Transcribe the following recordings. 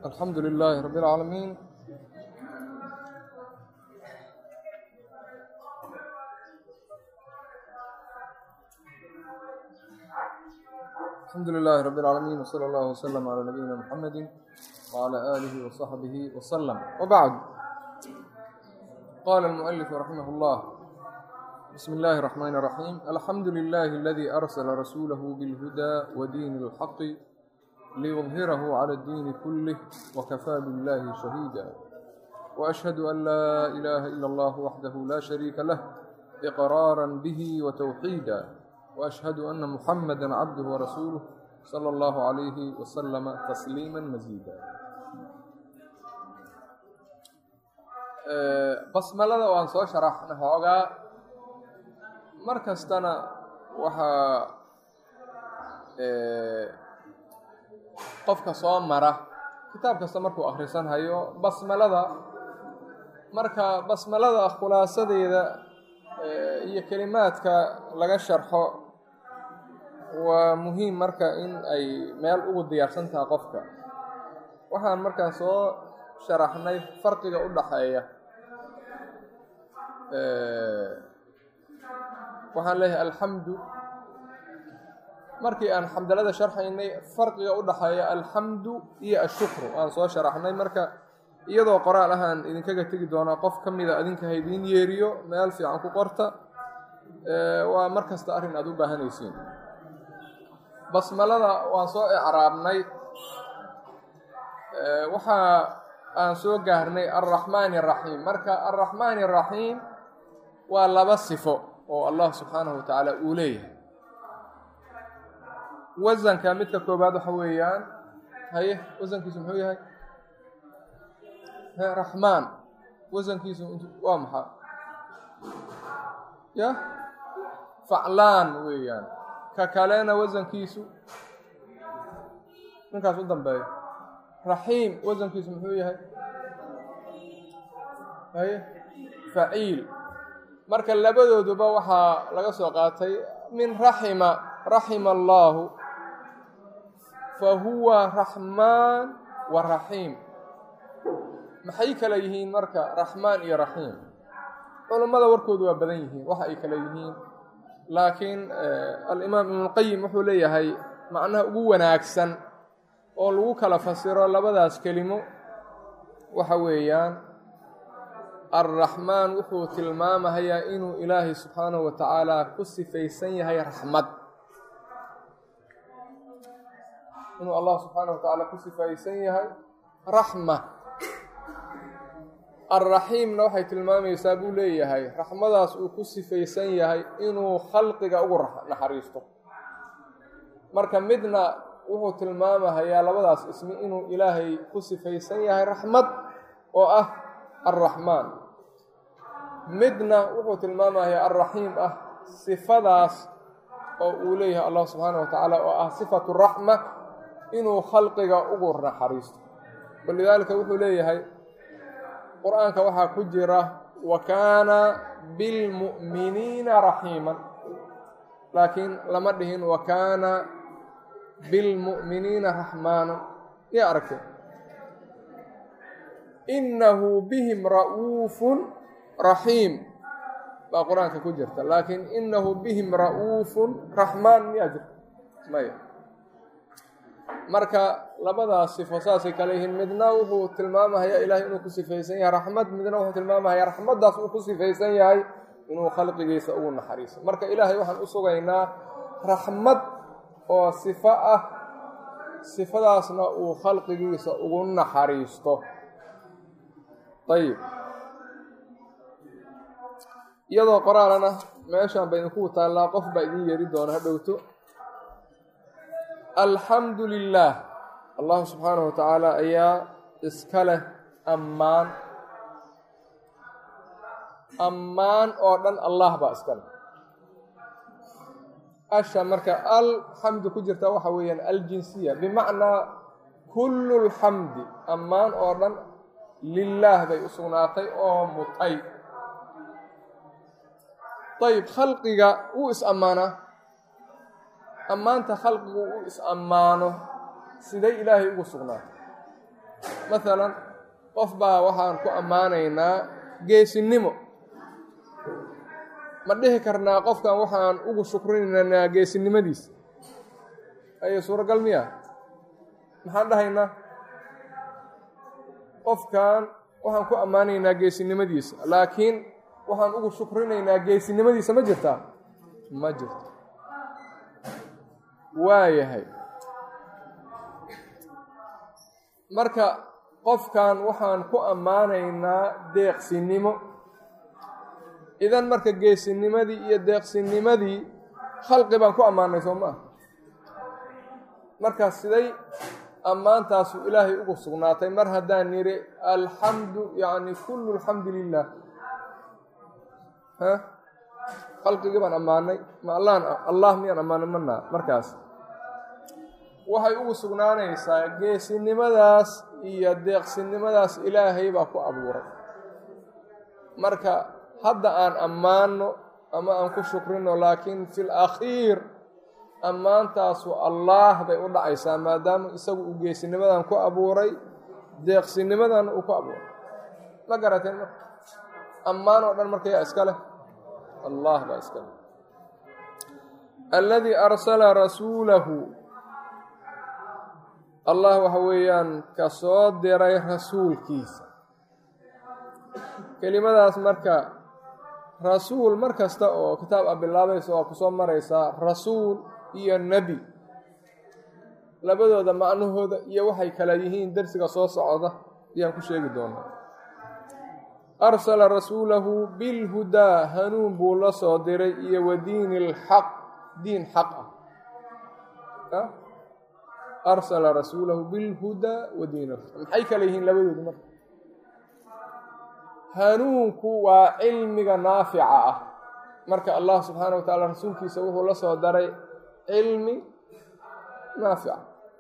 alxamdu lilaahi rabi اlcaalamiin alxamdu lilaahi rabi اlcaalamiin wslى اllah wslm عlى nabiyina mxamedi wعlى alihi وصaxbihi wslm wbacd qala اlmuؤlif raximah اllah bsm اllahi الرحmn الرaxيim alxamdu lilahi اladi arsla rasuulah bاlhudى wdiin اlxaq liyظhirah عlى اddiin kulih wkafaa biاllahi shahيida وأshhadu an laa ilaha ilا اllah waxdah la shariika lah إqraarا bih وتwxiida وأshhadu ana muxamada cabduh وrasuuluh slى اllah عalayh وslm تsliima masiida basmalada waan soo sharaxna xoogaa mar kastana waxaa qofka soo mara kitaab kasta markuu akhrisan hayo basmalada marka basmalada khulaasadeeda iyo kelimaadka laga sharxo waa muhiim marka in ay meel ugu diyaarsan tahay qofka waxaan markaa soo sharaxnay farqiga u dhaxeeya waxaan leeyahay alxamdu markii aan xamdalada sharxaynay farqiga u dhaxeeya alxamdu iyo ashukru aan soo sharaxnay marka iyadoo qoraal ahaan idinkaga tegi doonaa qof ka mida adinka haydiin yeeriyo meel fiican ku qorta waa mar kasta arrin aada u baahanaysiin basmalada waan soo icraabnay waxa aan soo gaarnay alraxmaani araxiim marka alraxmaani araxiim waa laba sifo oo allah subxaanahu wa tacaala uu leeyahay wasanka midka koobaad waxa weeyaan haye wasankiisu muxuu yahay raxmaan wasankiisu waa maxaa ya faclaan weeyaan ka kalena wasankiisu ninkaas u dambeeya raxiim wasankiisu muxuu yahay haye faciil marka labadooduba waxaa laga soo qaatay min raxima raxima allaahu fa huwa raxmaan wa raxiim maxay kala yihiin marka raxmaan iyo raxiim culummada warkoodu waa badan yihiin waxa ay kala yihiin laakiin alimaam ibnulqayim wuxuu leeyahay macnaha ugu wanaagsan oo lagu kala fasiro labadaas kelimo waxa weeyaan alraxmaan wuxuu tilmaamahayaa inuu ilaahay subxaanahu wa tacaala ku sifaysan yahay raxmad inuu allah subxaanahu wa tacaala ku sifaysan yahay raxma alraxiimna waxay tilmaamaysaa buu leeyahay raxmadaas uu ku sifaysan yahay inuu khalqiga ugu naxariisto marka midna wuxuu tilmaamahayaa labadaas ismi inuu ilaahay ku sifaysan yahay raxmad oo ah alraxmaan midna wuxuu tilmaamahayaa alraxiim ah sifadaas oo uu leeyahay allah subxaana wa tacaala oo ah sifatu raxma inuu khalqiga ugu naxariisto walidaalika wuxuu leeyahay qur-aanka waxaa ku jira wa kaana bilmu'miniina raxiiman laakiin lama dhihin wa kaana bilmu'miniina raxmaana yaa aragtay innahu bihim ra'uufun raxiim baa qur-aanka ku jirta laakiin innahu bihim ra'uufun raxmaan miyaa jirta maya marka labadaas sifo saasay kale yihiin midna wuxuu tilmaamahayaa ilaahay inuu ku sifaysan yahay raxmad midna wuxuu tilmaamahayaa raxmaddaas uu ku sifaysan yahay inuu khalqigiisa ugu naxariiso marka ilaahay waxaan u sugaynaa raxmad oo sifo ah sifadaasna uu khalqigiisa ugu naxariisto ayib iyadoo qoraalana meeshaan ba idinku taallaa qof baa idin yeeri doona ha dhowto alxamdu lilaah allahu subxaanahu wa tacaala ayaa iska leh ammaan ammaan oo dhan allah baa iska leh asha marka alxamdu ku jirta waxa weeyaan aljinsiya bimacnaa kullu lxamdi ammaan oo dhan lilaah bay u sugnaatay oo mutay ayib khalqiga wuu is-ammaanaa ammaanta khalqigu uu is-ammaano siday ilaahay ugu sugnaatay maalan qof baa waxaan ku ammaanaynaa geesinimo ma dhihi karnaa qofkan waxaan ugu shukrinaynaa geesinimadiisa ayo suuragal miya maxaan dhahaynaa qofkan waxaan ku ammaanaynaa geesinimadiisa laakiin waxaan ugu shukrinaynaa geesinimadiisa ma jirtaa ma jirto waayahay marka qofkan waxaan ku ammaanaynaa deeqsinimo idan marka geesinimadii iyo deeqsinimadii khalqi baan ku ammaanay soo maa marka siday ammaantaasu ilaahay ugu sugnaatay mar haddaan nidhi alxamdu yacni kullu alxamdu lilah ha khalqigii baan ammaanay ma allaan allah miyaan ammaanay manaa markaas waxay ugu sugnaanaysaa geesinimadaas iyo deeqsinimadaas ilaahay baa ku abuuray marka hadda aan ammaano ama aan ku shukrino laakiin fi lakhiir ammaantaasu allaah bay u dhacaysaa maadaama isagu uu geesinimadan ku abuuray deeqsinimadan uu ku abuuray ma garateen marka ammaan oo dhan marka yaa iska leh allah baa iska leh alladii arsala rasuulahu allah waxa weeyaan ka soo diray rasuulkiisa kelimadaas marka rasuul mar kasta oo kitaab a bilaabaysa waa kusoo maraysaa rasuul iyo nebi labadooda macnahooda iyo waxay kala yihiin dersiga soo socda ayaan ku sheegi doonaa arsala rasuulahu bilhudaa hanuun buu la soo diray iyo wa diini lxaq diin xaq ah arsala rasuulahu bilhudaa wa diin alxaq maxay kala yihiin labadooda marka hanuunku waa cilmiga naafica ah marka allah subxaana wa tacaala rasuulkiisa wuxuu la soo daray cilmi naafica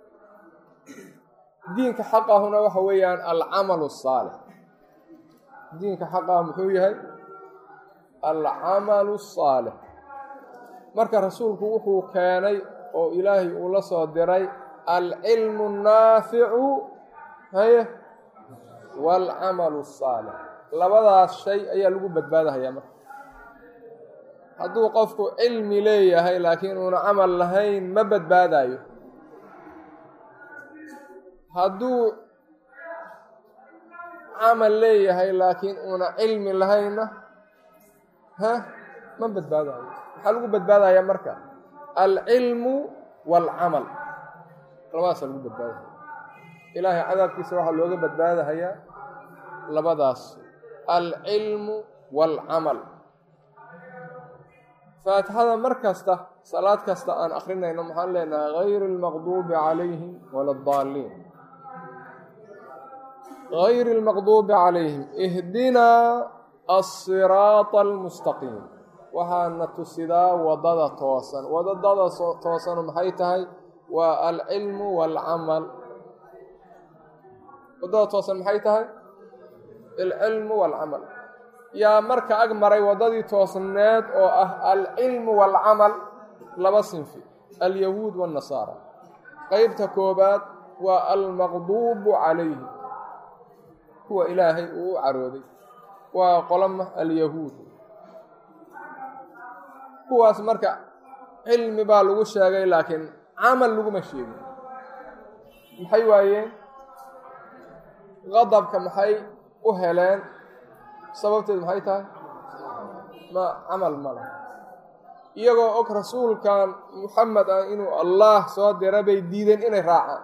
diinka xaqahuna waxa weeyaan alcamalu asaalix diinka xaqah muxuu yahay alcamalu asaalix marka rasuulku wuxuu keenay oo ilaahay uu la soo diray alcilmu annaaficu haye waalcamalu asaalix labadaas shay ayaa lagu badbaadahayaa marka hadduu qofku cilmi leeyahay laakiin uuna camal lahayn ma badbaadayo hadduu camal leeyahay laakiin uuna cilmi lahaynna ha ma badbaadayo maxaa lagu badbaadayaa marka alcilmu waalcamal labadaasa lagu badbaadahaya ilaahay cadaabkiisa waxaa looga badbaadahayaa labadaas alcilmu waalcamal faatixada mar kasta salaad kasta aan akrinayno maxaan leenahay gayri almaqduubi calayhim wala addaaliin gayri almaqduubi calayhim ihdinaa asiraata almustaqiim waxaana tusidaa wadada toosan wadadada toosanu maxay tahay waa alcilmu waalcamal wadada toosan maxay tahay alcilmu waalcamal yaa marka ag maray waddadii toosneed oo ah alcilmu waalcamal laba sinfi alyahuud waannasaara qeybta koobaad waa almaqduubu calayhi kuwa ilaahay uu u carooday waa qolama alyahuud kuwaas marka cilmi baa lagu sheegay laakiin camal laguma sheegin maxay waayeen qadabka maxay u heleen sababteed maxay tahay ma camal ma laha iyagoo og rasuulkan muxamed ah inuu allah soo dira bay diideen inay raacaan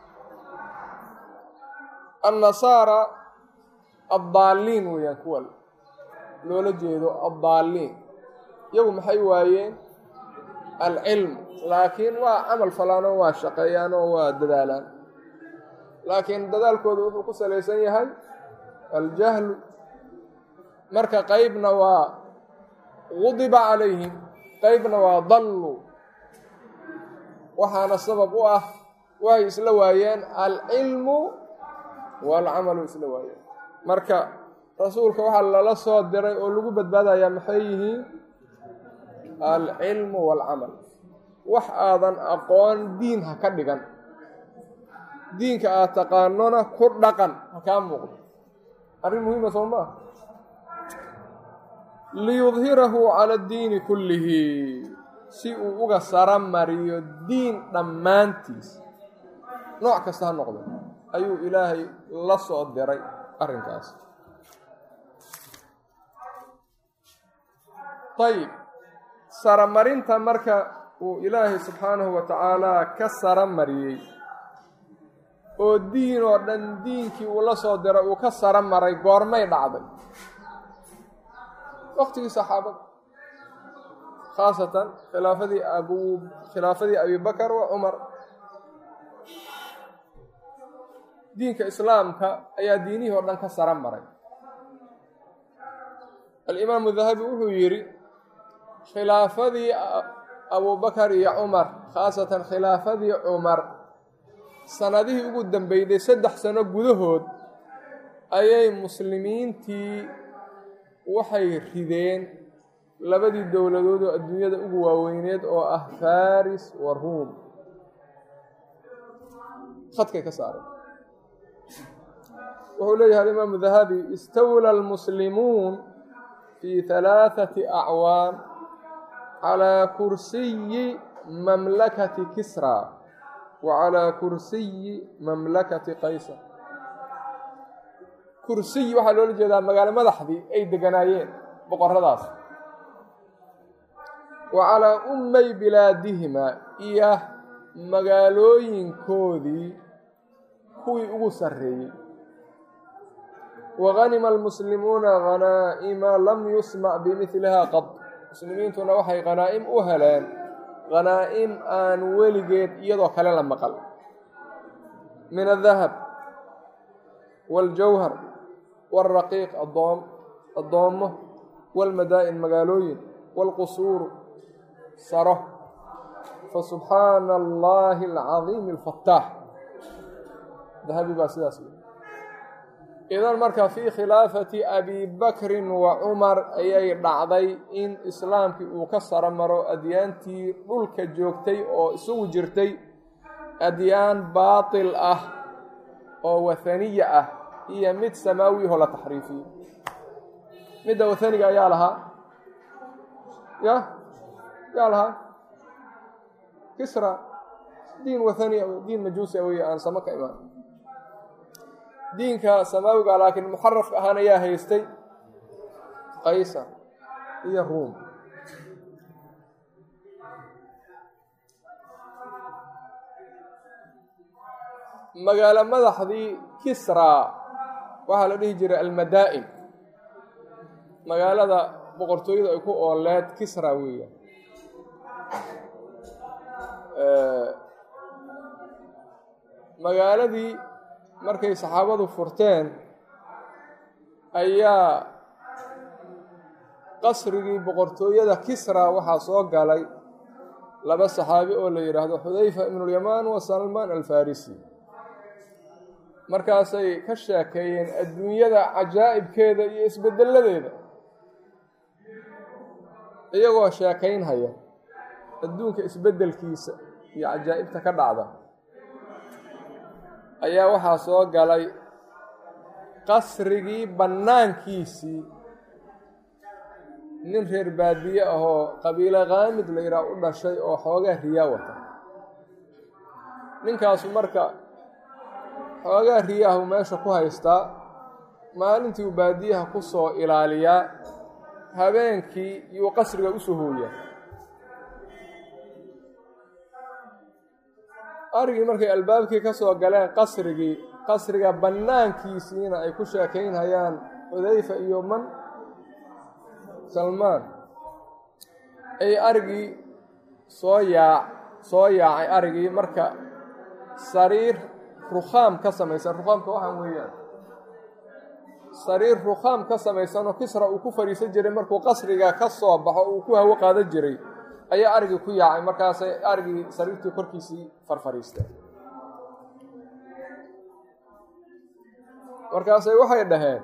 annasaara addaaliin weeyaan kuwa loola jeedo addaaliin iyagu maxay waayeen alcilm laakiin waa camal falaanoo waa shaqeeyaan oo waa dadaalaan laakiin dadaalkooda wuxuu ku salaysan yahay aljahlu marka qeybna waa gudiba calayhim qeybna waa dalluu waxaana sabab u ah waxay isla waayeen alcilmu waalcamalu isla waayeen marka rasuulka waxaa lala soo diray oo lagu badbaadayaa maxay yihiin alcilmu waalcamal wax aadan aqoon diin ha ka dhigan diinka aad taqaanona ku dhaqan ha kaa muuqdo arrin muhiima soo maa liyudhirahu cala addiini kullihi si uu uga sara mariyo diin dhammaantiis nooc kasta ha noqdo ayuu ilaahay la soo diray arrinkaas ayib saramarinta marka uu ilaahay subxaanahu wa tacaala ka sara mariyey oo diin oo dhan diinkii uu la soo diray uu ka sara maray goormay dhacday waqtigii saxaabada khaasatan khilaafadii abu khilaafadii abibakar wa cumar diinka islaamka ayaa diinihii oo dhan ka sara maray alimaamu dahabi wuxuu yidhi khilaafadii abubakar iyo cumar khaasatan khilaafadii cumar sanadihii ugu dambeyday saddex sano gudahood ayay muslimiintii waxay rideen labadii dowladood oo adduunyada ugu waaweyneed oo ah faris wa ruum khadkay ka saareen wuxuu leeyahay alimaamu dahabi istawla almuslimuun fi halaaثati acwaam calaa kursiyi mamlakati kisra wa calaa kursiyi mamlakati qaysar kursiyi waxaa loola jeedaa magaalo madaxdii ay deganaayeen boqoradaas wa calaa ummay bilaadihima iyo magaalooyinkoodii kuwii ugu sarreeyey waganima almuslimuuna khanaa'ima lam yusmac bimidliha qad muslimiintuna waxay khanaa'im u heleen khanaa'im aan weligeed iyadoo kale la maqal min adahab waاljawhar wاlraqiiq adoom addoommo wاlmadaa'in magaalooyin wاlqusuuru saro fasubxaana allahi alcadiimi alfataax dahabi baa sidaas idan marka fii khilaafati abi bakrin wa cumar ayay dhacday in islaamkii uu ka saro maro adyaantii dhulka joogtay oo isugu jirtay adyaan baatil ah oo wathaniya ah iyo mid samaawiyahoo la taxriifiyey midda wathaniga ayaa lahaa ya yaa lahaa kisra diin wathania diin majuusi wey aan samo ka imaan diinka samaawiga laakiin muxarafka ahaan ayaa haystay qaysar iyo ruum magaalo madaxdii kisra waxaa la dhihi jiray almadaa'in magaalada boqortooyada ay ku ooleed kisra weeya magaaladii markay saxaabadu furteen ayaa qasrigii boqortooyada kisra waxaa soo galay laba saxaabi oo la yidhaahdo xudayfa ibnulyamaan wa salmaan alfarisi markaasay ka sheekeeyeen adduunyada cajaa'ibkeeda iyo isbedelladeeda iyagoo sheekaynhaya adduunka isbeddelkiisa iyo cajaa'ibta ka dhacda ayaa waxaa soo galay qasrigii bannaankiisii nin reer baadiye ahoo qabiilo kaamid la yidhaah u dhashay oo xoogaa riyaa wata ninkaasu marka xoogaa riyaahu meesha ku haystaa maalintii uu baadiyaha ku soo ilaaliyaa habeenkii yuu qasriga u soo hooyaa arigii markay albaabkii ka soo galeen qasrigii qasriga bannaankiisiina ay ku sheekaynhayaan xudayfa iyo man salmaan ay arigii soo yaac soo yaacay arigii marka sariir rukhaam ka samaysan rukhaamka waxaan weeyaan sariir rukhaam ka samaysanoo kisra uu ku fadhiisan jiray markuu qasriga ka soo baxo uu ku hawo qaadan jiray ayaa arigii ku yaacay markaasay arigii sariirtii korkiisii farfariistay markaasay waxay dhaheen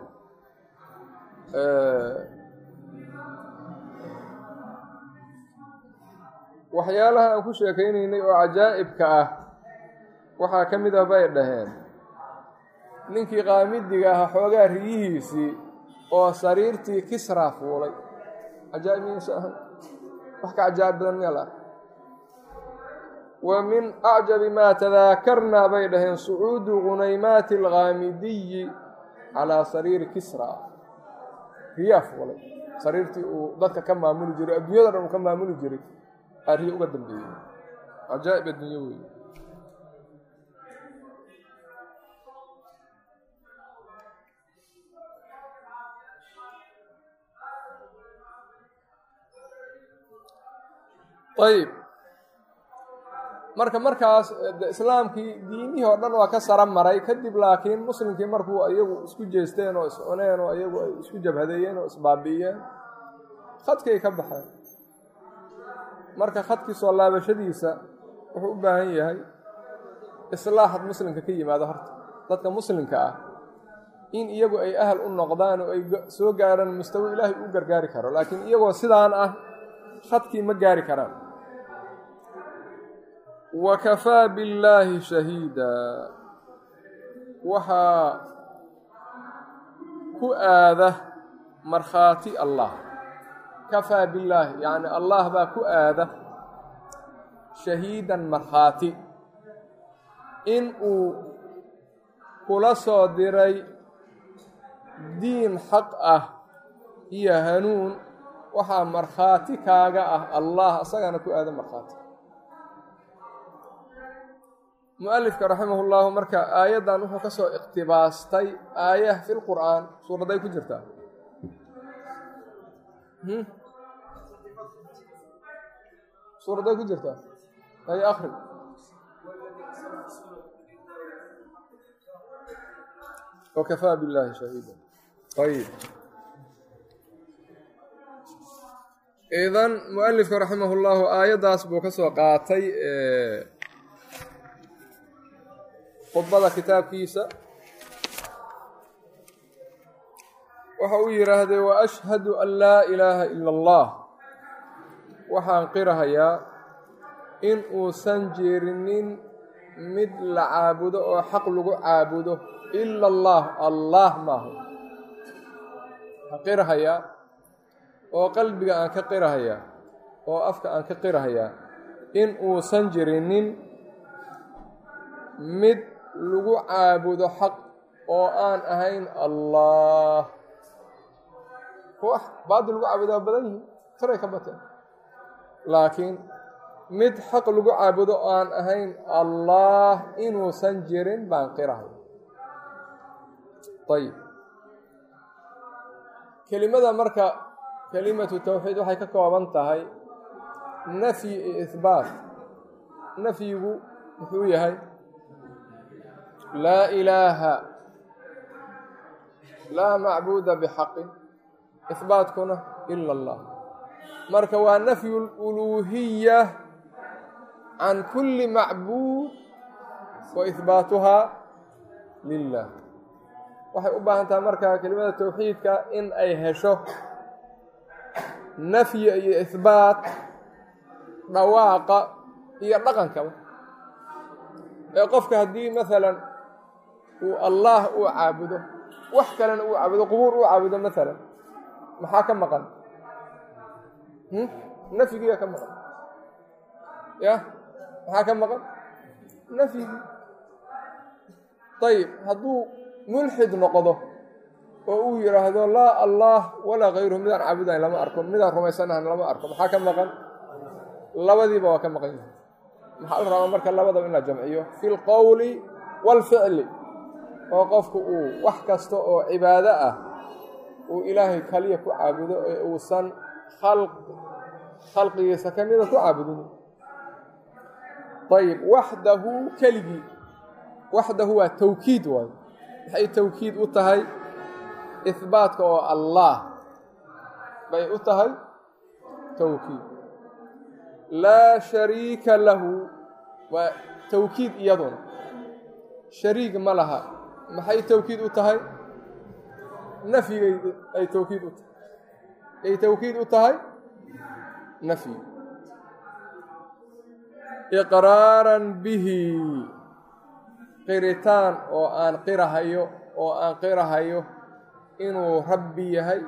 waxyaalaha aan ku sheekaynaynay oo cajaa'ibka ah waxaa ka mid ah bay dhaheen ninkii qaamidiga ahaa xoogaa riyihiisii oo sariirtii kisraa fuulay cajaa'ib miyaysa ahan wax ka cajaa'ib badan miya la wa min acjabi maa tadaakarnaa bay dhaheen sucuudu gunaymaati alghaamidiyi calaa sariiri kisra riyaa fuulay sariirtii uu dadka ka maamuli jiray adduunyada dhan uu ka maamuli jiray aa riya uga dambeeyey cajaa'ib adduunyo wey ayib marka markaas islaamkii diimihii oo dhan waa ka sara maray kadib laakiin muslimkii markuu iyagu isku jeesteen oo iscuneen oo iyagu ay isku jabhadeeyeen oo isbaabi'iyeen khadkay ka baxeen marka khadkii soo laabashadiisa wuxuu u baahan yahay islaaxad muslimka ka yimaado horta dadka muslimka ah in iyagu ay ahal u noqdaan oo ay soo gaaraan mustawo ilaahay u gargaari karo laakiin iyagoo sidaan ah khadkii ma gaari karaan wa kafaa billaahi shahiida waxaa ku aada markhaati allah kafaa billaahi yacni allah baa ku aada shahiidan markhaati in uu kula soo diray diin xaq ah iyo hanuun waxaa markhaati kaaga ah allah isagana ku aada markhaati mualifka raximah llahu marka aayaddan wuxuu ka soo iqtibaastay aayah fi lqur'aan suuraday ku jirtaa suuraday ku jirtaa ay akri wakafaa billahi shahiida ayib idan mualifka raximah llahu aayaddaas buu ka soo qaatay khudbada kitaabkiisa waxa uu yidhaahday wa ashhadu an laa ilaaha ila allah waxaan qirahayaa in uusan jirinin mid la caabudo oo xaq lagu caabudo ila allah allah maaha waxaan qirahayaa oo qalbiga aan ka qirahayaa oo afka aan ka qirahayaa in uusan jirinin mid lagu caabudo xaq oo aan ahayn allah wax baadil lagu caabudo waa badan yihin taray ka bateen laakiin mid xaq lagu caabudo oo aan ahayn allah inuusan jirin baan qirahay ayib kelimada marka kelimatu tawxiid waxay ka kooban tahay nafyi iyo ihbaat nafyigu muxuu yahay laa ilaaha laa macbuuda bixaqin ihbaatkuna ila allah marka waa nafyu luluuhiya can kulli macbuud wa ihbaatuhaa lilah waxay u baahan tahay marka kelimada tawxiidka in ay hesho nafyi iyo ihbaat dhawaaqa iyo dhaqankaba ee qofka haddii maalan uu allah uu caabudo wax kalena uu caabudo qubuur uu caabudo maalan maxaa ka maqan nafyigiiga ka maqan ya maxaa ka maqan nafyigii ayib hadduu mulxid noqdo oo uu yidhaahdo laa allah walaa kayruhu midaan caabudayn lama arko midaan rumaysanahan lama arko maxaa ka maqan labadiiba waa ka maqan yihi maxaa la rabaa marka labadaba in la jamciyo fi lqowli waalficli oo qofku uu wax kasta oo cibaado ah uu ilaahay kaliya ku caabudo ee uusan khalq khalqigiisa ka mida ku caabudin ayib waxdahu keligii waxdahu waa tawkiid waayo maxay tawkiid u tahay ihbaatka oo allah bay u tahay tawkiid laa shariika lahu waa tawkiid iyaduna shariig ma laha maxay tawkiid u tahay nafyigay ay tawkiid u tahay ay tawkiid u tahay nafyi iqraaran bihi qiritaan oo aan qirahayo oo aan qirahayo inuu rabbi yahay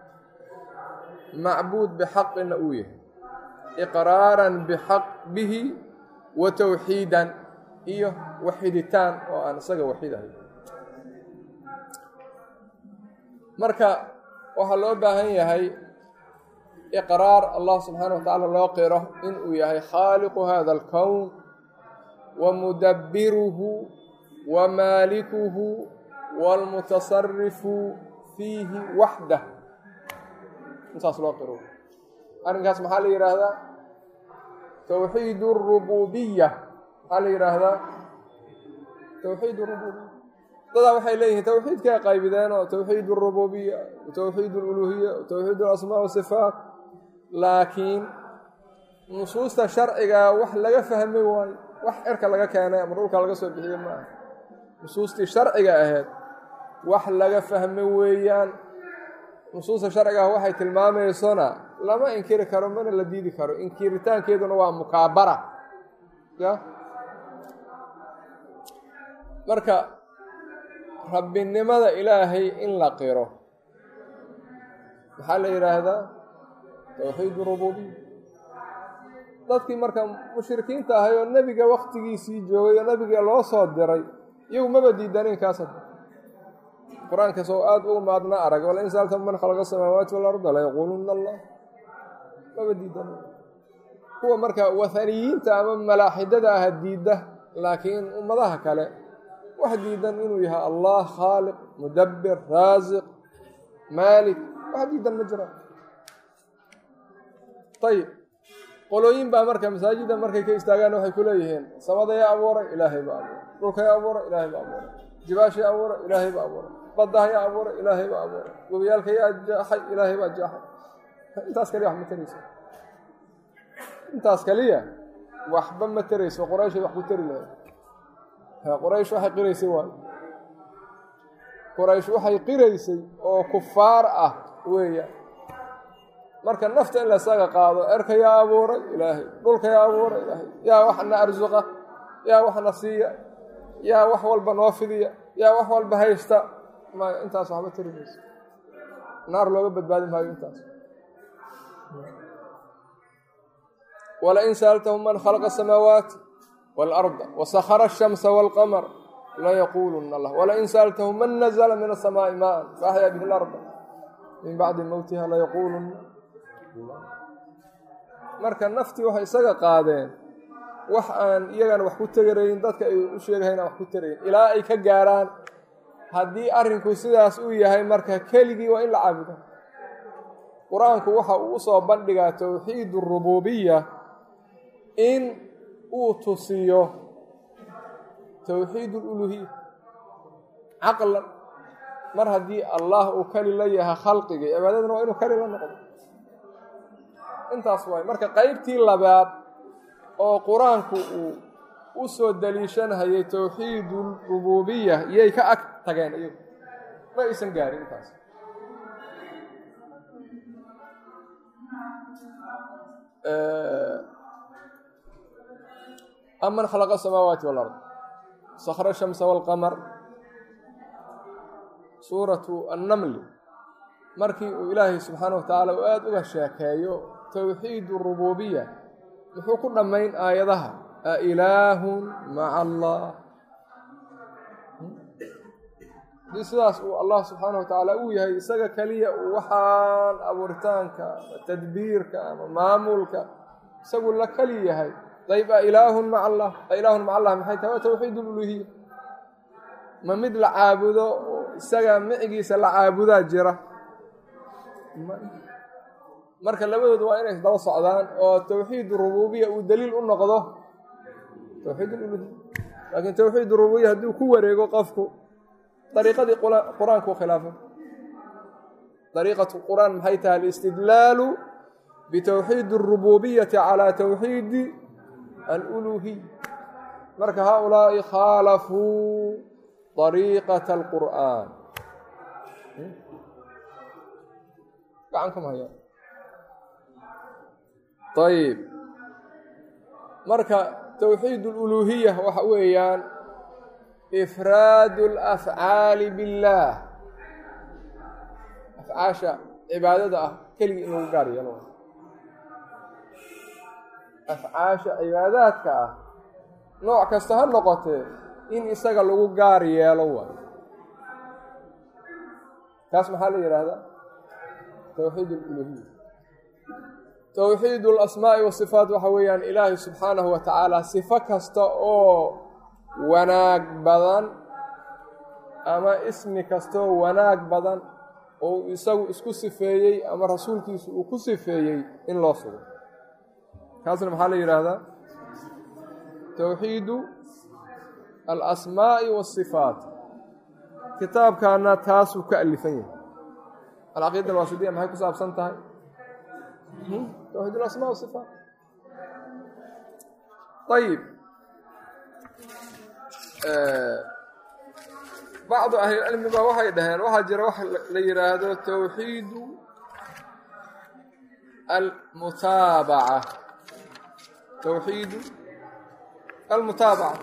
macbuud bixaqina uu yahay iqraaran bixaq bihi wa towxiidan iyo waxiditaan oo aan isaga waxidahay marka waxaa loo baahan yahay iqraar allah subxaana wa tacaala loo qiro inuu yahay khaaliqu hada alkown wa mudabbiruhu wa maalikuhu waalmutasarifu fiihi waxdah intaas loo qiro arrinkaas maxaa la yidhaahdaa towxiid rububiya maxaa la yidhaahdaa towxiid rububiya dadaa waxay leeyihiin towxiidkay qaybideen oo towxiid rububiya towxiid luluhiya towxiid alasmaa wasifaat laakiin nusuusta sharciga wax laga fahmi waayo wax cirka laga keenay ama dhulka laga soo bixiye ma aha nusuustii sharciga ahayd wax laga fahmi weeyaan nusuusta sharciga ah waxay tilmaamaysona lama inkiri karo mana la diidi karo inkiritaankeeduna waa mukaabara ya marka rabbinimada ilaahay in la qiro maxaa la yidhaahdaa towxiid rububiya dadkii marka mushrikiinta ahay oo nebiga waktigiisii joogay oo nebiga loo soo diray iyagu maba diidanin kaas qur-aanka soo aada ugu maadna arag wala in saalta man khalaqa samaawaati walarda layaquuluna allah maba diidanin kuwa marka wathaniyiinta ama malaaxidada aha diidda laakiin ummadaha kale wax diidan inuu yahay allah khaaliq mudabbir raasiq maalik wax diidan ma jiraan ayib qolooyin baa marka masaajida markay ka istaagaan waxay ku leeyihiin samada yaa abuuray ilaahay baa abuuray dhulka yaa abuuray ilaahay baa abuuray jibaasha yaa abuuray ilaahay baa abuuray baddaha yaa abuuray ilaahay baa abuuray webiyaalka yaa jaaxay ilaahay baa jaaxay intaas kaliya wax ma tarayso intaas kaliya waxba ma tarayso qurayshay wax ku tari lahayd quraysh waxay qiraysay waayo quraysh waxay qiraysay oo kufaar ah weeyaan marka nafta in lasaga qaado erka yaa abuuray ilaahay dhulka yaa abuuray ilaahay yaa waxna arsuqa yaa waxna siiya yaa wax walba noo fidiya yaa wax walba haysta ma intaas waxba tari mayso naar looga badbaadi maayo intaas walain sa'altahum man khalaqa asamaawaati waalarda wasakara ashamsa waalqamar layaquuluna allah walain sa'altahum man nazla min asamaa'i maa'an faaxyaa bihi larda min bacdi mowtiha layaquuluna marka naftii waxay isaga qaadeen wax aan iyagana wax ku tegarayn dadka ay u sheegahayn aan wax ku tarayn ilaa ay ka gaaraan haddii arrinku sidaas uu yahay marka keligii waa in la caabudo qur-aanku waxa uu usoo bandhigaa towxiid rububiya in uu tusiyo towxiid ululuhiya caqlan mar haddii allah uu keli la yahay khalqigii cibaadaduna waa inuu keli la noqdo intaas waay marka qeybtii labaad oo qur-aanku uu u soo daliishanhayay towxiidu rububiya iyay ka ag tageen iyagu ma aysan gaarin intaas aman khalaqa asamaawaati walard sakra shamsa walqamar suuratu annamli markii uu ilaahay subxaana wa tacaala uu aada uga sheekeeyo towxiid rububiya muxuu ku dhammayn aayadaha a ilaahun maca allah haddii sidaas uu allah subxaana wa tacaala uu yahay isaga keliya uu waxaan abuuritaanka ama tadbiirka ama maamulka isagu la keli yahay dayb a ilaahun maca allah a ilaahun maca allah maxay tahay waa towxiid ululuhiya ma mid la caabudo oo isaga micigiisa la caabudaa jira marka labadooda waa inay isdaba socdaan oo towxiid rububiya uu daliil u noqdo towxiid ululuhiya laakiin towxiid rububiya hadduu ku wareego qofku dariiqadii qur-aanku khilaafo dariiqatu qur-aan maxay tahay alistidlaalu bitowxiid الrububiyati calى towxiidi aluluhiy marka haؤulaaءi khaalafuu dariiqaة اlqur'an gacankama haya ayb marka towxiid اluluhiya waxa weeyaan ifraadu alafcaali billaah afcaasha cibaadada ah keligii in lagu gaar yeelo afcaasha cibaadaadka ah nooc kasta ha noqotee in isaga lagu gaar yeelo waayo kaas maxaa la yidhaahdaa towxiid aluluhiya towxiid alasmaa'i wasifaat waxa weeyaan ilaahay subxaanahu wa tacaala sifo kasta oo wanaag badan ama ismi kastaoo wanaag badan oo isagu isku sifeeyey ama rasuulkiisu uu ku sifeeyey in loo sugo kaasna maxaa la yidhaahdaa towxiidu alasmaa'i waasifaat kitaabkaana taasuu ka alifan yahay alcaqiida alwaasidiya maxay ku saabsan tahay towxiid alasmaa wasifaat ayib bacdu ahlilcilmiba waxay dhaheen waxaa jira wax la yidhaahdo towxiidu almutaabaca towxiidu almutaabaca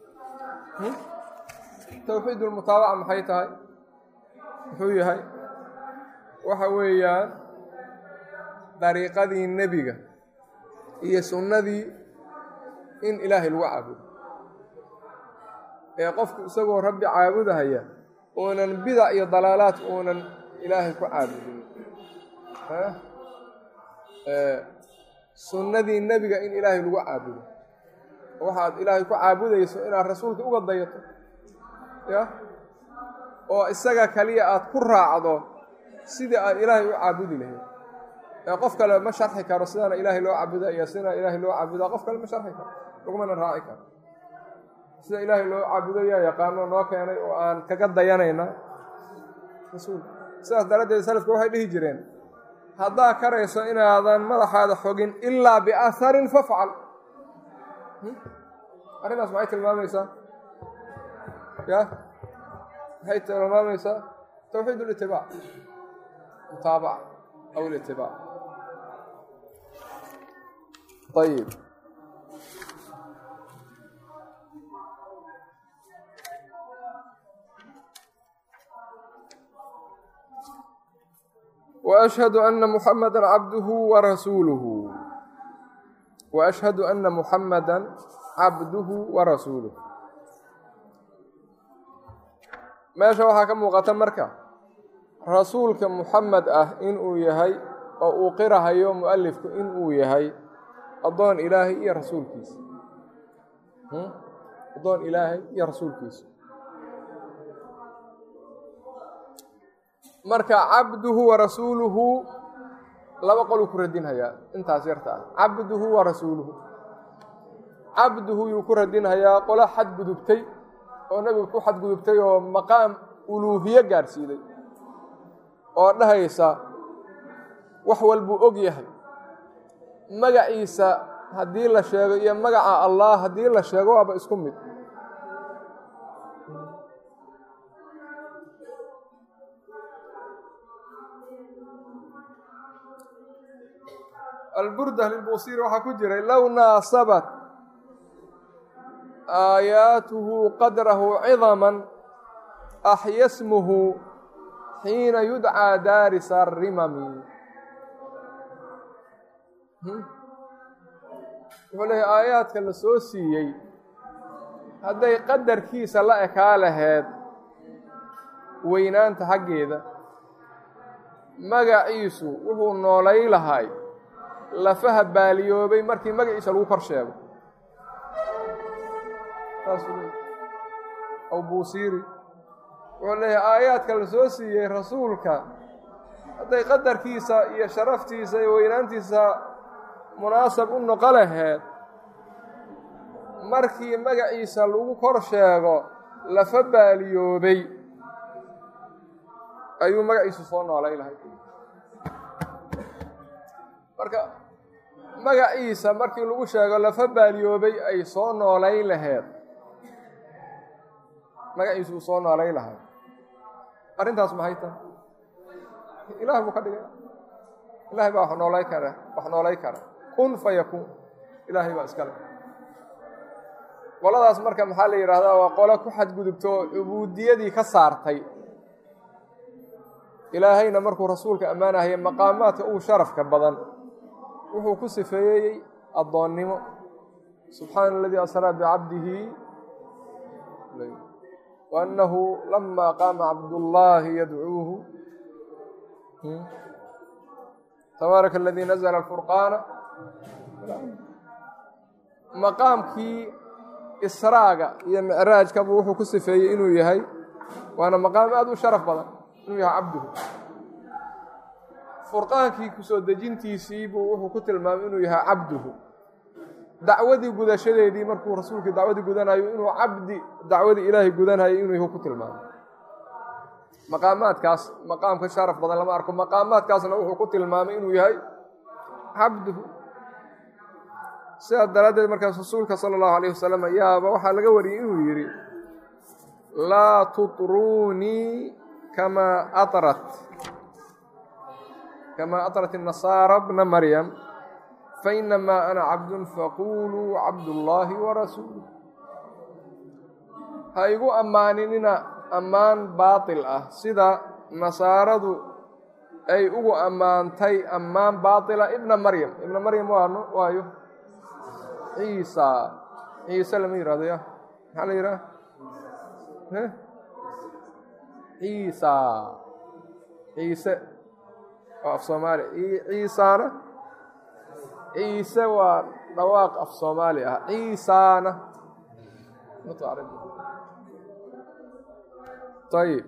towxiid almutaabaca maxay tahay muxuu yahay waxa weeyaan dariiqadii nebiga iyo sunnadii in ilaahay lagu caabudo ee qofku isagoo rabbi caabudahaya uunan bidac iyo dalaalaad uunan ilaahay ku caabudin sunnadii nebiga in ilaahay lagu caabudo waxaad ilaahay ku caabudayso inaad rasuulka uga dayato ya oo isaga kaliya aad ku raacdo sidii aad ilaahay u caabudi lahayd ee qof kale ma sharxi karo sidaana ilaahay loo caabuda iyo sidaa ilaahay loo caabudaa qof kale ma sharxi karo lagumana raaci karo sida ilaahay loo caabudo yaa yaqaano noo keenay oo aan kaga dayanayna rasuul sidaas daraaddeed salafka waxay dhihi jireen haddaa karayso inaadan madaxaada xogin ilaa biaharin fafcal arrintaas maxay tilmaamaysaa ya maxay tilmaamaysaa towxiid litibaac mutaabaca aw litibaac ayib وأشhهd أنa محamdا cabdه وrasuulه وأشhهd أنa محamdا cabdه وrasuuluه meesha waxaa ka muuqata marka rasuulka muxamed ah inuu yahay oo uu qirahayo mualifku inuu yahay adoon ilaahay iyo rasuulkiisa adoon ilaahay iyo rasuulkiisa marka cabduhu wa rasuuluhu laba qoluu ku radinhayaa intaas yarta ah cabduhu wa rasuuluhu cabduhu yuu ku radinhayaa qolo xadgudubtay oo nebigu ku xadgudubtay oo maqaam uluuhiye gaadhsiiday oo dhahaysa wax walbuu og yahay magaciisa haddii la sheego iyo magaca allah haddii la sheego waaba isku mid alburda lilbuusiri waxaa ku jiray low naasabat aayaatuhu qadrahu cidaman axya smuhu xiina yudcaa daarisa arimami wuxuu leeyahy aayaadka la soo siiyey hadday qadarkiisa la ekaa laheed weynaanta xaggeeda magaciisu wuxuu noolay lahay lafaha baaliyoobay markii magaciisa lagu kor sheego saasuu leey aw buusiiri wuxuu leeyahay aayaadka la soo siiyey rasuulka hadday qadarkiisa iyo sharaftiisa iyo weynaantiisa munaasab u noqo laheed markii magaciisa lagu kor sheego lafa baaliyoobay ayuu magaciisu soo noolay lahay marka magaciisa markii lagu sheego lafa baaliyoobay ay soo noolayn laheed magaciisu uu soo noolayn lahay arrintaas maxay tahay ilaah buu ka dhigay ilaahay baa wax noolay kara wax noolay kara kun fa yakuun ilaahay baa iskale qoladaas marka maxaa la yidhaahdaa waa qolo ku xadgudubto cubuudiyadii ka saartay ilaahayna markuu rasuulka ammaanahayay maqaamaadka uu sharafka badan wuxuu ku sifeeyey addoonnimo subxaana aladii asraa bicabdihi waannahu lama qaama cabdullaahi yadcuuhu tabaaraka aladii nazla alfurqaana maqaamkii israaga iyo micraajkaba wuxuu ku sifeeyey inuu yahay waana maqaam aada u sharaf badan inuu yahay cabduhu furqaankii kusoo dejintiisiibuu wuxuu ku tilmaamay inuu yahay cabduhu dacwadii gudashadeedii markuu rasuulkii dacwadii gudanayo inuu cabdi dacwadii ilaahay gudanayo inuu yahu ku tilmaamay maqaamaadkaas maqaamka sharaf badan lama arko maqaamaadkaasna wuxuu ku tilmaamay inuu yahay cabduhu sidaas daraaddeed markaas rasuulka sala allahu alayh wasalam yaaba waxaa laga wariyey inuu yidhi laa tutruunii kamaa arat kamaa atrat الnasaara bna maryam fainamaa ana cabdun faquluu cabdullaahi warasuuluh ha igu ammaaninina ammaan baatil ah sida nasaaradu ay ugu ammaantay ammaan baatila ibna maryam ibna maryam waano waayo ciisa ciise lama yihahdo ya maxaa la yidhaha ciisa ciise waa af soomaali ciisaana ciise waa dhawaaq af soomaali ah ciisaana ayib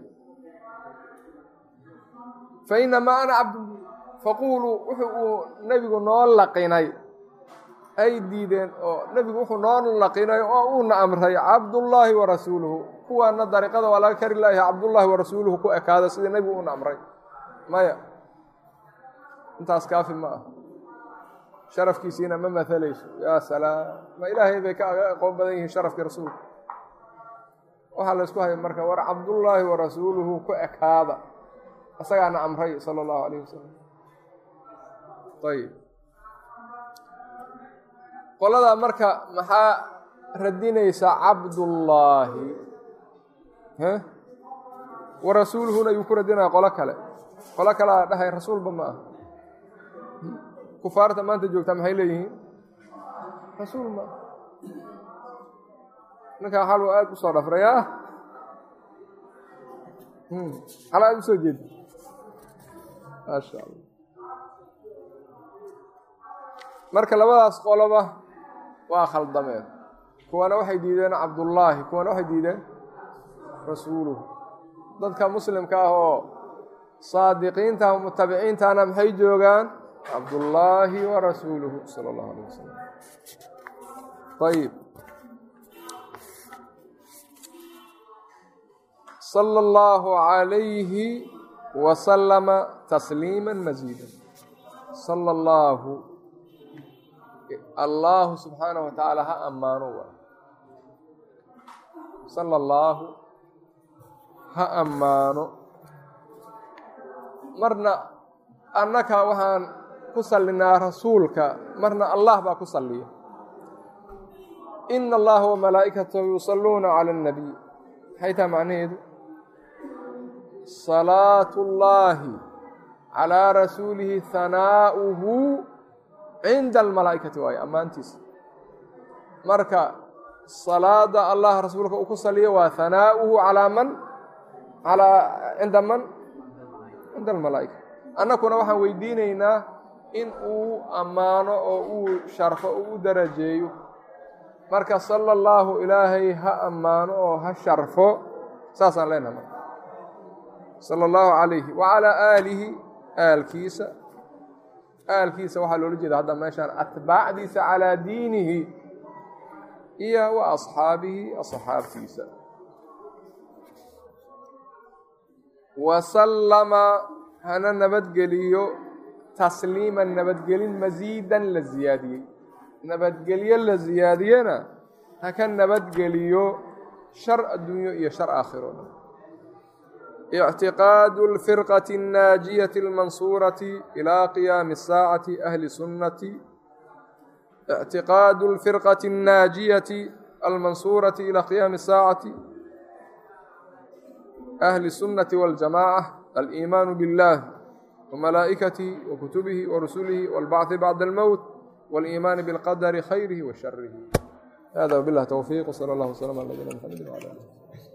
fainamaa ana cabdu faquuluu wuxu uu nebigu noo laqinay ay diideen oo nebigu wuxuu noo laqinay oo uuna amray cabdullaahi wa rasuuluhu kuwaana dariiqada waa laga kari layahay cabdullaahi wa rasuuluhu ku ekaada sida nebigu uuna amray maya intaas kaafi ma ah sharafkiisiina ma mahalayso yaa salaam ma ilaahay bay ka aqoon badan yihiin sharafkii rasuulka waxaa la ysku haya marka war cabdullaahi wa rasuuluhu ku ekaada isagaana amray sala allahu alayh wasalam ayib qoladaa marka maxaa radinaysa cabdullaahi wa rasuuluhuna ayuu ku radinaya qolo kale qolo kalea dhahay rasuulba ma ah kufaarta maanta joogtaa maxay leeyihiin rasuul ma ah ninkaa xaluu aada u soo dhafray ah xal aada u soo jeeda maasha allah marka labadaas qoloba waa khaldameen kuwana waxay diideen cabdullaahi kuwana waxay diideen rasuuluhu dadka muslimka ah oo saadiqiinta mutabiciintana maxay joogaan cabdullaahi wa rasuuluhu sala allahu alayh wasalam ayib sala allahu calayhi wasalama tasliima masiida sala allahu allahu subxaanahu wa tacaala ha ammaano wa sala allaahu ha ammaano marna annaka waxaan ku sallinaa rasuulka marna allah baa ku salliya ina allaha wamalaa'ikatahu yusalluuna cala annabiy maxay taha macnaheedu salaatu ullaahi calaa rasuulihi hanaa'uhu cinda almalaa'ikati waayo ammaantiisa marka salaada allah rasuulka uu ku saliyo waa hanaa'uhu calaa man calaa cinda man cinda almalaa'ika annakuna waxaan weydiinaynaa in uu ammaano oo uu sharfo oo u darajeeyo marka sala allaahu ilaahay ha ammaano oo ha sharfo saasaan leenaha marka sala allahu calayhi wacalaa aalihi aalkiisa aalkiisa waxaa loola jeeda hadda meeshaan atbaacdiisa calaa diinihi iyo wa asxaabihi asxaabtiisa wasallama hana nabadgeliyo tasliiman nabadgelin masiidan la siyaadiyey nabadgelyo la siyaadiyena ha ka nabadgeliyo shar adduunyo iyo shar aakhiro dhan اعtiqاad الفirqة الناaجiية الmaنصuuraة إlى قiyaam الsاacة أhli sunnati اعtiqاad الفirqة الناaجiية almansuurati ilى qiyaami الsaacati ahli الsunnati wاljamaaca aliimaanu biاllah wmalaa'ikatihi wakutubihi warusulihi wاlbacثi bacda اlmowt wاliimaani biاlqadari khayrihi wa sharihi hada wbilah towfiiq wsala اllah wslm ala nabiyina mxamedi wala alih